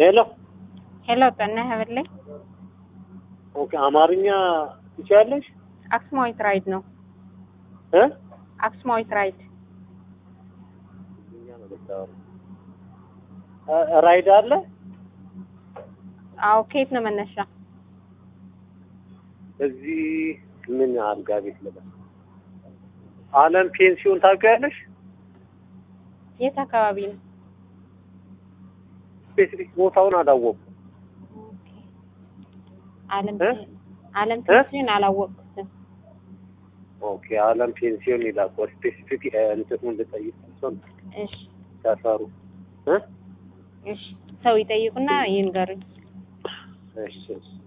ሄሎ ሄሎ ጠና ሀበላይ ኦኬ፣ አማርኛ ትችያለሽ? አክስማዊት ራይድ ነው። እ አክስማዊት ራይድ እ ራይድ አለ? አዎ። ከየት ነው መነሻ? እዚህ ምን አልጋ ቤት ልበል፣ አለም ፔንሲዮን ታውቂያለሽ? የት አካባቢ ነው? ስፔሲፊክ ቦታውን አላወኩም። አለም እ? አለም እ? ፔንሲዮን አላወቅኩትም። ኦኬ፣ አለም ፔንሲዮን ይላል። ስፔሲፊክ እንትኑን ልጠይቅ ሰው እሺ ሰፈሩ እ እሺ፣ ሰው ይጠይቁና ይንገሩኝ። እሺ እሺ